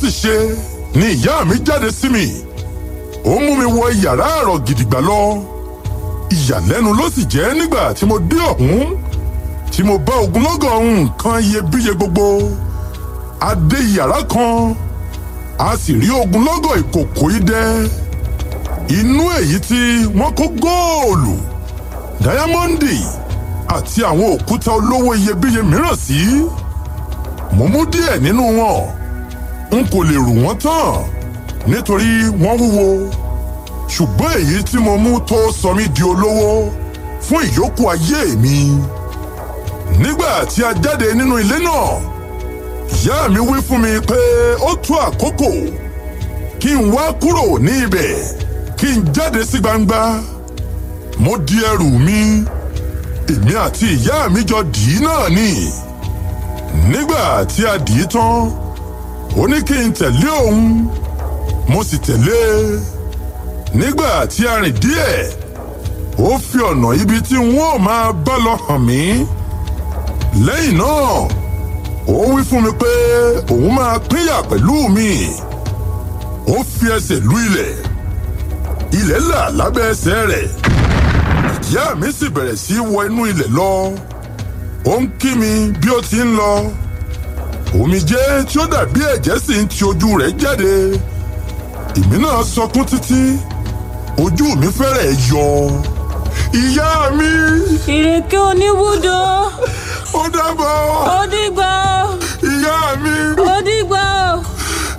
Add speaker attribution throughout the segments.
Speaker 1: sì ṣe ni ìyá mi jáde sí mi ó mú mi wọ yàrá àrọ̀ gidigba lọ ìyàlẹ́nu ló sì jẹ́ nígbà tí mo dé ọ̀hún tí mo bá ogunlọ́gọ̀ nǹkan iyebíye gbogbo a dé yàrá kan a sì rí ogunlọ́gọ̀ ìkòkò idẹ inú èyí tí wọ́n kó góòlù dáyámọ́ndì àti àwọn òkúta olówó iyebíye mìíràn sí mo mú díẹ̀ nínú wọn n kò lè rù wọ́n tán nítorí wọ́n wúwo ṣùgbọ́n èyí tí mo mú tó sọ mí di olówó fún ìyókù ayé mi nígbà tí a jáde nínú ilé náà ìyá mi wí fún mi pé ó tó àkókò kí n wá kúrò ní ibẹ̀ kí n jáde sí gbangba mo di ẹrù mi èmi àti ìyá mi jọ dì í náà ni nígbà tí a dì í tán ó ní kí n tẹ̀lé òun mo sì tẹ̀lé e nígbà tí a rìn díẹ̀ ó fi ọ̀nà ibi tí wọ́n máa bá lọ hàn mí lẹ́yìn náà ó wí fún mi pé òun máa pínyà pẹ̀lú mi ó fi ẹsẹ̀ lú ilẹ̀ ilẹ̀ là lábẹ́ ẹsẹ̀ rẹ̀ ìyá mi sì bẹ̀rẹ̀ sí í wọ inú ilẹ̀ lọ ó ń kí mi bí ó ti ń lọ omijé tí ó dàbí ẹ̀jẹ̀ sì ń ti ojú rẹ̀ jáde èmi náà sọkún títí ojú mi fẹ́rẹ̀ yọ ìyá mi
Speaker 2: ìrèké oníbùdó
Speaker 1: ó dábọ̀
Speaker 2: ó dìgbà
Speaker 1: ìyá mi
Speaker 2: ó dìgbà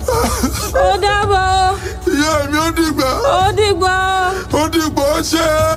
Speaker 2: ó dàbọ̀
Speaker 1: ìyá mi ó dìgbà
Speaker 2: ó dìgbà.
Speaker 1: ó dìgbà ó ṣe.